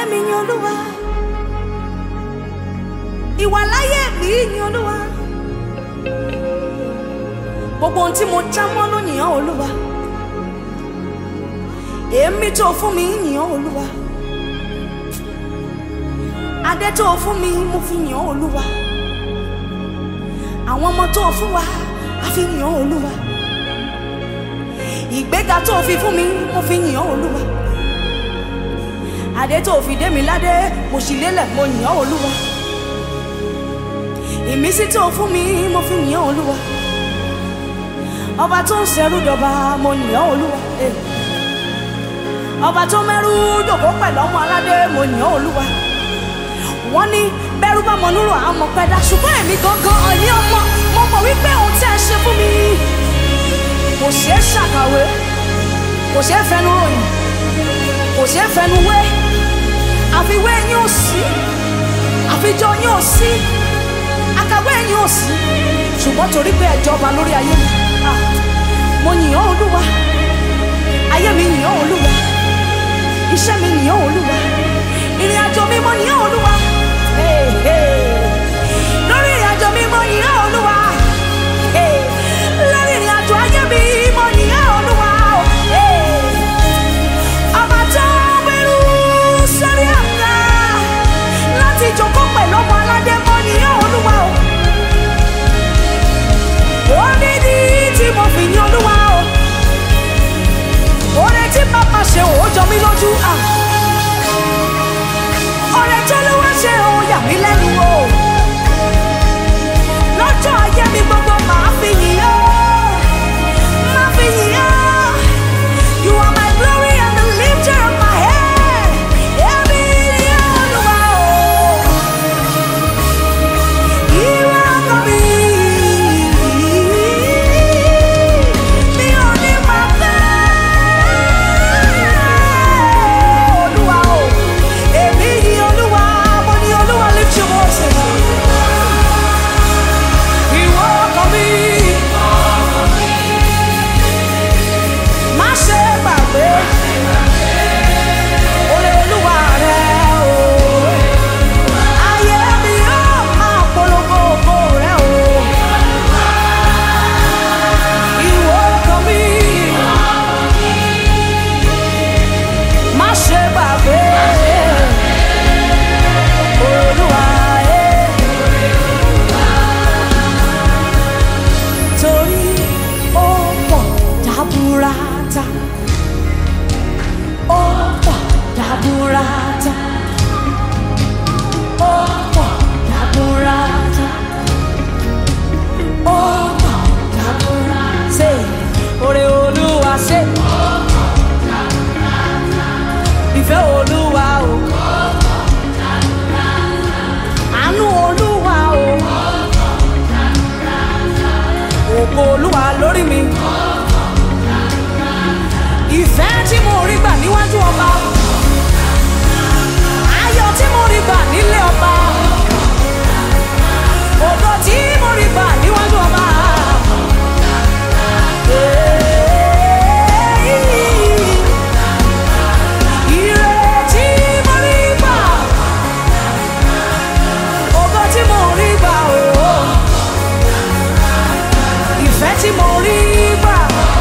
mi yin olúwa ìwàláyé mi yin olúwa gbogbo ohun tí mo já mọ́ ló yìn ọ́ olúwa èémí tó fún mi yìn ọ́ olúwa adé tó fún mi mo fi yìn ọ́ olúwa àwọn ọmọ tó fún wa a fi yìn ọ́ olúwa ìgbéga tó fi fún mi mo fi yìn ọ́ olúwa adé tó fi dé mi ládé mo sì lélẹ̀ mo yìn ọ́ olúwa ìmísí tó fún mi mo fi yìn ọ́ olúwa ọba tó ń ṣẹrú dọba mo yìn ọ́ olúwa eh. ọba tó mẹ́rú dòkó pẹ̀lú ọmọ aládé mo yìn ọ́ olúwa wọ́n ní bẹ́rù bá mọ núrò àmọ́ pẹ́dá ṣùgbọ́n èmi gangan ọ̀ní ọmọ mo mọ̀ wípé ohun tí ẹ ṣe fún mi kò ṣeé ṣàkàwé kò ṣeé fẹnu ròyìn kò ṣeé fẹnu wé àfiwé yín ò sí àfijọ́ yín ò sí àkàwé yín ò sí ṣùgbọ́n torí pé ẹ jọba lórí ayé mi ah, mo yìn ọ́ olúwa ayé mi yìn ọ́ olúwa iṣẹ́ mi yìn ọ́ olúwa ìrìn àjò mi mo yìn ọ́ olúwa Hey, hey. lórí ìrìn àjò mi mo yìn ọ́ olúwa Hey, lórí ìrìn àjò ayé mi mo yìn ọ́ olúwa Hey, ọba tó gbẹrú sórí àga láti jókòó pẹ̀lú ọmọ aládé mo yìn ọ́ olúwa o ó ní ní tí mo fi yìn olúwa o oore tí bàbá ṣe ò jọ mí lójú à ọ̀rẹ́ tó ló wá ṣe ò yà mí lẹ́nu o lọ́jọ́ ayé mi gbogbo màá fi yìn ọ́ máa fi yìn ọ́ you are my glory and the lifter of my head èmi ni Olúwa o ìwọ ọkọ mi mi ò ní máa fẹ́ Olúwa o èmi ni Olúwa mo ní Olúwa lift your voices. Ìwọ ọkọ mi. Má ṣe gbàgbé. Oore Olúwa rẹ o. Ayé mi yóò máa polongo ògo rẹ o. Ìwọ ọkọ mi. Má ṣe gbàgbé. Olúwa ẹ̀. torí ó pọ̀ jaburata ó pọ̀ jaburata ó pọ̀ jaburata ó pọ̀ jaburata ṣe oore olúwa ṣe ìfẹ́ olúwa o àánú olúwa o ògo olúwa lórí mi. ìfẹ́ tí mo rí gbà níwájú ọba. ayọ̀ tí mo rí gbà nílé ọba. ògo tí mo rí gbà níwájú ọba. Ire tí mo rí gbà. Ògo tí mo rí gbà ooo ìfẹ́ tí mo rí gbà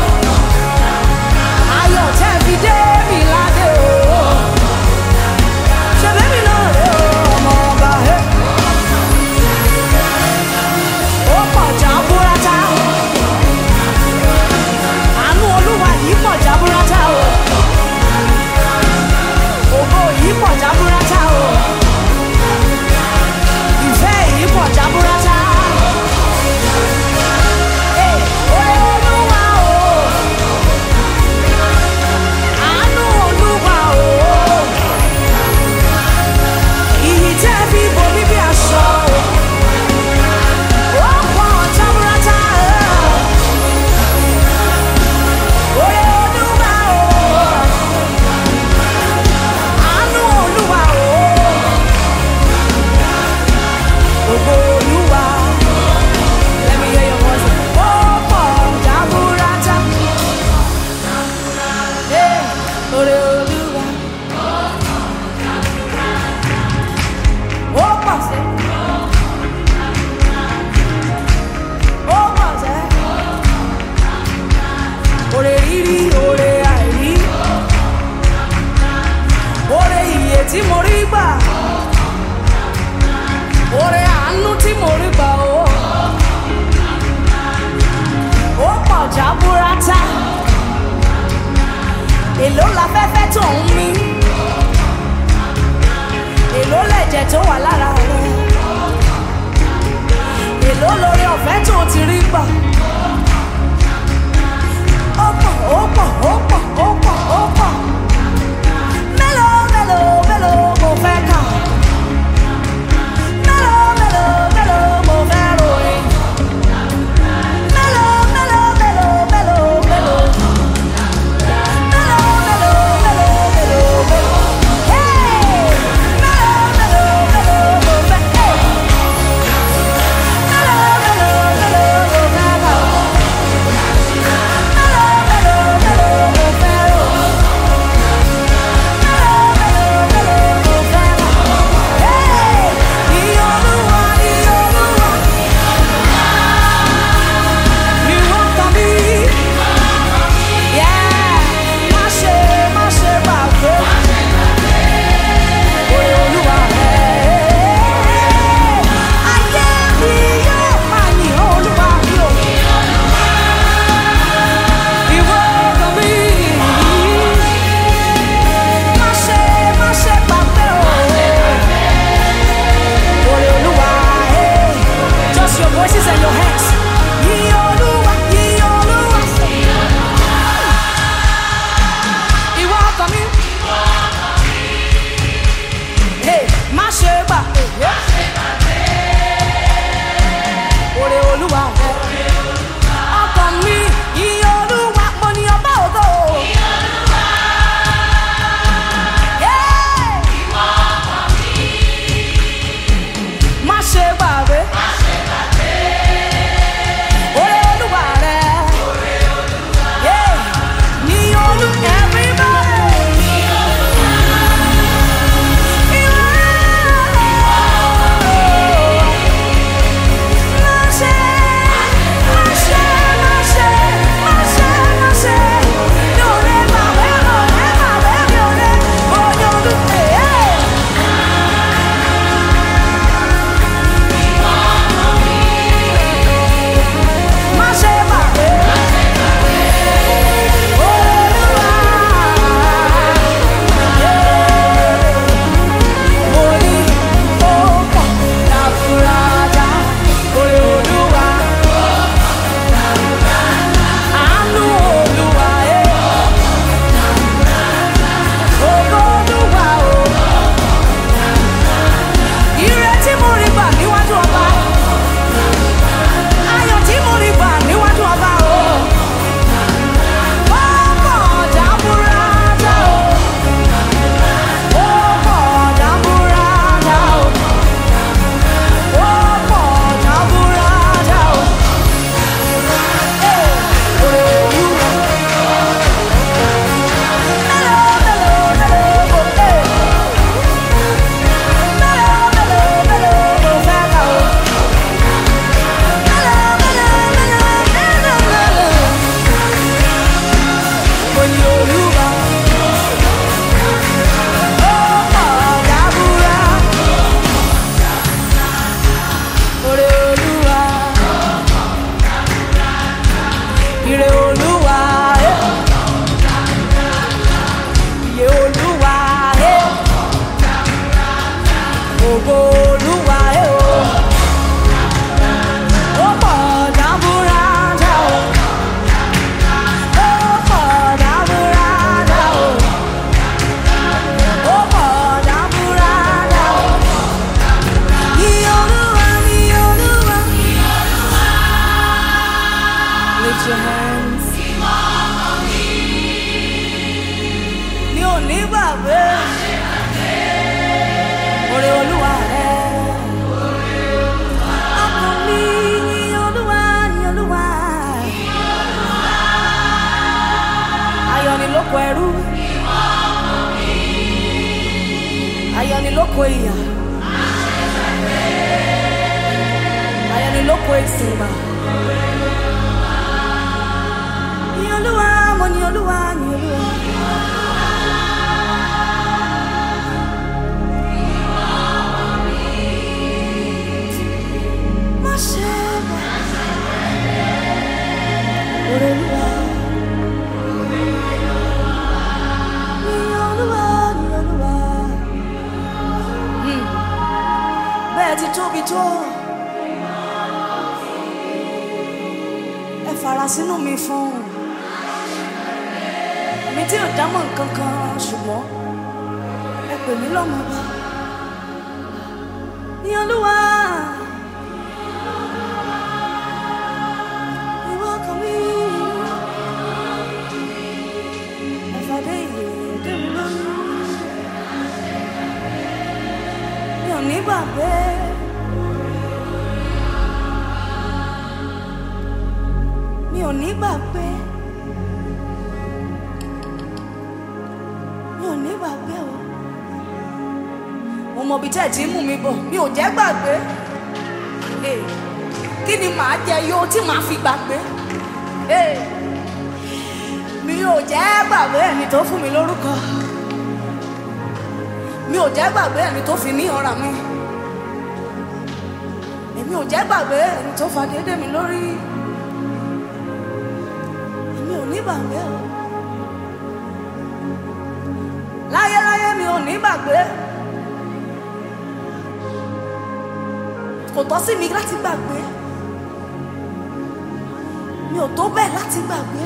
ayọ̀ tẹ́ fi dé mi ládé o ṣe bẹ́mi náà rè o ọmọ ọba ẹ. ó pọ̀ jaburata àánú olúwa yìí pọ̀ jaburata o ògo yìí pọ̀ jaburata o ìfẹ́ yìí pọ̀ jaburata. Hey, oore tí mo rí gbà oore àánú tí mo rí gbà o ó pọ̀ jábúrátà èló láfẹ́fẹ́ tó ń mí èló lẹ̀jẹ̀ tó wà lára rẹ̀ èló lórí ọ̀fẹ́ tó ti rí gbà ó pọ̀ ó pọ̀ ó pọ̀ ó pọ̀ ó pọ̀ mélòó mélòó mélòó mo fẹ́ kà mélòó mélòó mélòó mo fẹ́ ròyìn mélòó mélòó mélòó mélòó mélòó. Yeah, má ṣe má ṣe gbàgbé. Oore Olúwa rẹ̀. Ayé mi yóò máa yìn Olúwa mi o. Ìwọ ọkàn mi. Má ṣe má ṣe gbàgbé o. Oore Olúwa rẹ̀. Just your voices and your hands. Yìn Olúwa, yìn Olúwa. Ìwọ ọkàn mi. Hey, má ṣe gbà. Oore Olúwa rẹ̀. Ọkàn mi, iye Olúwa, mo ní ọba ògo. Yeah. Má ṣe gbàgbé. Oore Olúwa rẹ̀. Yeah. Ní olú everybody. Orí ó pọ̀ láfúrájá, orí Olúwa. Àánú Olúwa ẹ̀. Ògo Olúwa o. Ire tí mo rí gbà níwájú ọba. Ayọ̀ tí mo rí gbà níwájú ọba o. Ó pọ̀ jábúrátá o. Ó pọ̀ jábúrátá o. Ó pọ̀ jábúrátá o. Ee, oore Olúwa. Mélòó, mélòó, mélòó, o, ee. Mélòó, mélòó, mélòó, mo fẹ́ kà o. Mélòó, mélòó, mélòó, mélòó, mélòó. Mo ní Olúwa. Ó pọ̀ jábúrá. Oore Olúwa. Ire Olúwa. eh. Iye Olúwa. eh. Ògo Olúwa. eh, o. Ó pọ̀ jábúrátá o. Ó pọ̀ jábúrátá o. Ó pọ̀ jábúrátá o. Iye Olúwa, iye Olúwa. Lift your hands. Mi ò ní gbàgbé. Oore Olúwa rẹ̀. Ọkàn mi yìn Olúwa, yìn Olúwa. Ayọ̀ ni lóko ẹrú. Ayọ̀ ni lóko ìyà. Ayọ̀ ni lóko ìsìngbà. Yìn Olúwa, mo yìn Olúwa, yìn Olúwa. fara sínú mi fún mi tí ò dámọ̀ nǹkan kan ṣùgbọ́n ẹ pè mí lọ́mọ bá ní olúwa ìwọ kan mi ẹ̀fọ́dé ìyè dé mi lórí mi ò ní gbàgbé. mi ò ní gbàgbé mi ò ní gbàgbé o mo mọ ibi tẹ́ ẹ̀ tí ń mú mi bọ̀ mi ò jẹ́ gbàgbé Eh, kí ni màá jẹ yó tí màá fi gbàgbé Eh, mi ò jẹ́ gbàgbé ẹni tó fún mi lórúkọ mi ò jẹ́ gbàgbé ẹni tó fi ní ọ̀ràn mi èmi ò jẹ́ gbàgbé ẹni tó fa déédéé mi lórí mi ò ní gbàgbé o láyéláyé mi ò ní gbàgbé kò tọ́ sí mi láti gbàgbé mi ò tó bẹ́ẹ̀ láti gbàgbé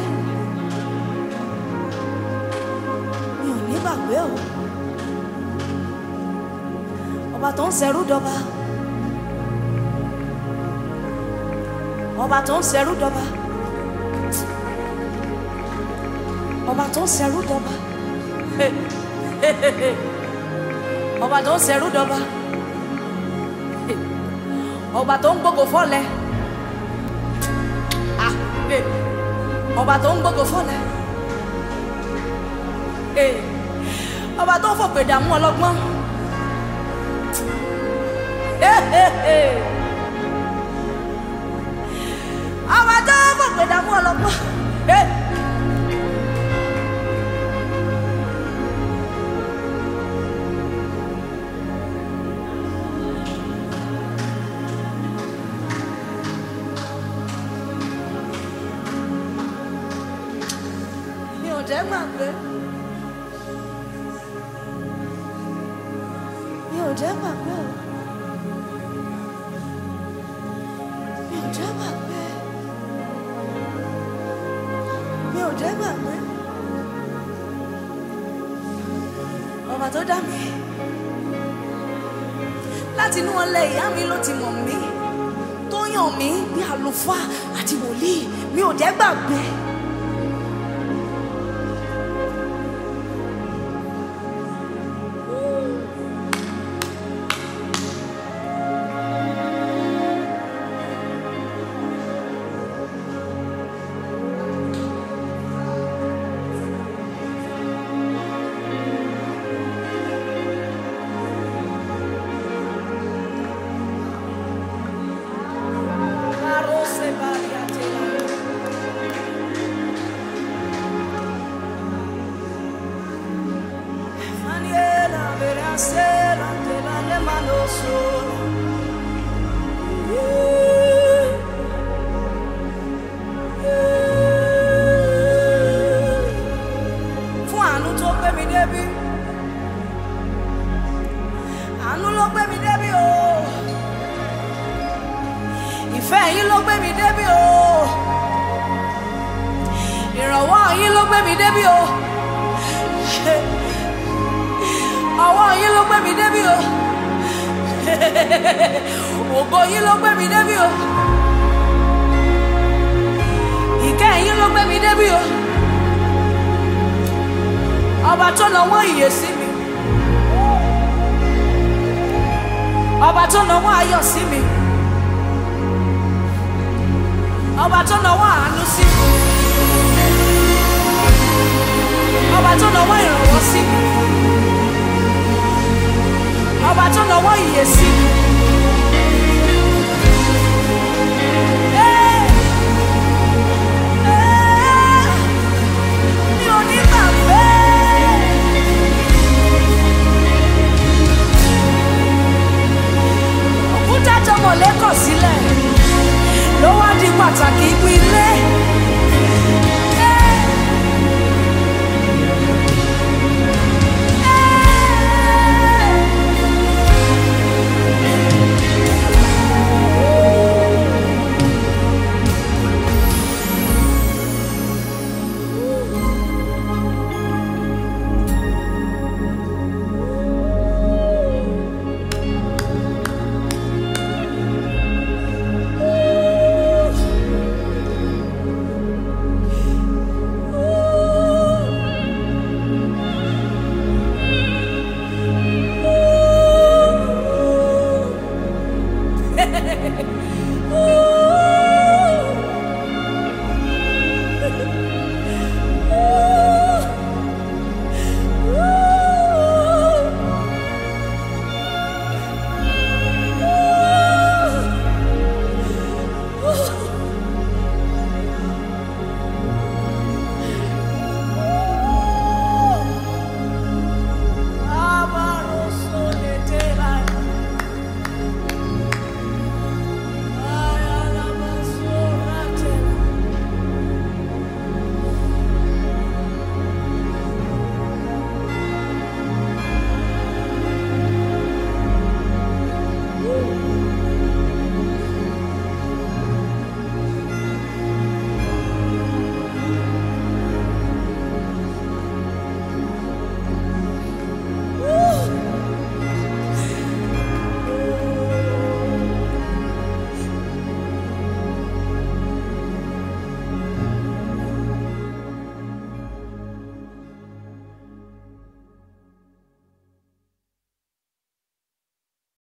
mi ò ní gbàgbé o ọba tó ń ṣẹrú dọba ọba tó ń ṣẹrú dọba ọba tó ń ṣẹrú dọba ọba tó ń ṣẹrú dọba ọba tó ń gbógo fọlẹ Ah, eh. ọba tó ń gbógo fọlẹ Eh. ọba tó ń fòpè dààmú ọlọ́gbọ́n Eh, eh, eh. ọba tó ń fòpè dààmú ọlọ́gbọ́n. Eh. mi ò jẹ́ gbàgbé mi ò jẹ́ gbàgbé o mi ò jẹ́ gbàgbé mi ò jẹ́ gbàgbé ọba tó dá mi láti inú ọlẹ ìyá mi ló ti mọ̀ mí tó yàn mí bí àlùfáà àti wòlíì mi ò jẹ́ gbàgbé. Barose Bariatela. Maniera verasera te la le mano sola. Fún àánú tó gbé mi débi. Àánú ló gbé mi débi o. Oh ìfẹ́ yín ló gbé mi débi o ìrànwọ́ yín ló gbé mi débi o ọwọ́ yín ló gbé mi débi o ògo yín ló gbé mi débi o ìkẹ́ yín ló gbé mi débi o ọba tó nawọ́ ìyè sí mi ọba tó nawọ́ ayọ̀ sí mi ọba tó nawọ́ àánú sí mi.